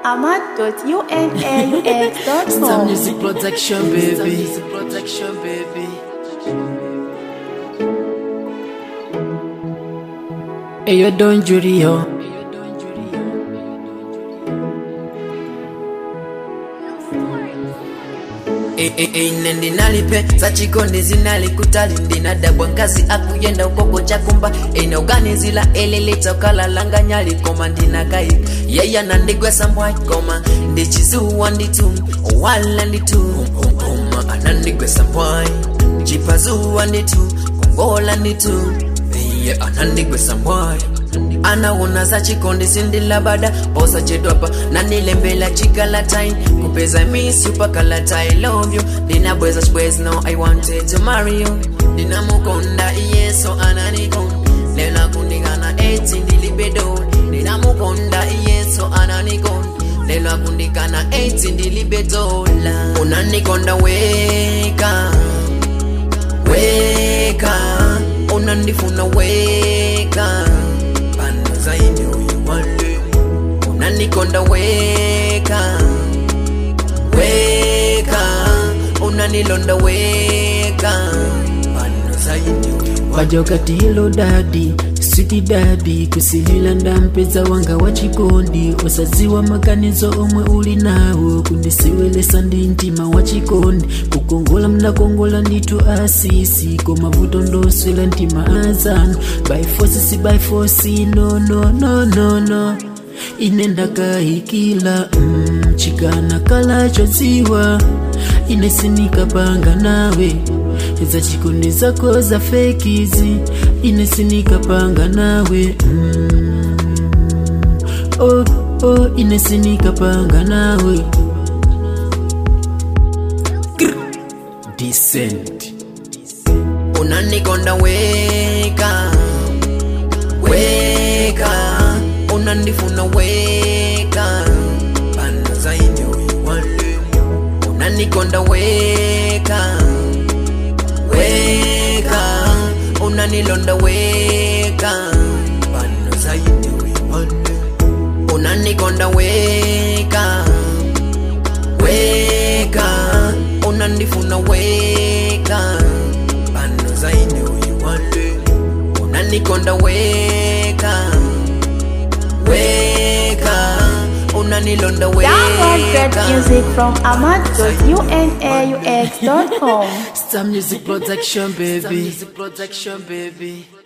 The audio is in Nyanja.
ahmad.unaux.com. Some music protection, baby. music protection, baby. Hey, you don't jury, yo. ine ndinalipe sachikondi zinalikutali ndinadabwa nkazi akuyenda ukoko chakumba inaoganizila elelitokalalanganyali ndinakai yeya nandigwesa mbwaikoma ndichizuwa nditu wala nditu oma anandigwesa mbwai chipazuwa nditu kongola nditu iye anandigwesa mbwai anaona za chikondi sindilabada posa chedwapa nanilembela chikalatain kupeza miss you pakalatai love you ndinabweza chibwezi no i wanted to marry you ndinamukonda iyeso ananikon lela kundikana eti ndilibedo ndinamukonda iyeso ananikon lelo akundikana eti ndilibedola unanikonda weka weka unandifuna weka pano zaidi uyiwale unanikonda weka weka unanilonda weka pano zaidi uyiwale wajokati hilo dadi switi dadi kusilila ndampeza wanga wa chikondi osaziwa makanizo omwe uli nawo kundisiwelesa ndi mtima wa chikondi kukongola mnakongola nditu asisi komavuto ndoswela mtima azanu by force si by force no no no no no ine ndakahikila mm, chikana kalacho dziwa ine sinikapanga nawe za chikondi zako za fekizi ine sinikapanga nawe mm. oh, oh, ine sinikapanga nawe Grr. Decent. unanikonda weka weka unandifuna weka pano zaidi uyiwale unanikonda weka weka unanilonda weka pano zaidi uyiwale unanikonda weka weka unandifuna weka pano zaidi uyiwale unanikonda weka weka unanilonda Download great weka music from ahmad.unaux.com. Some music protection, baby. Some music protection, baby.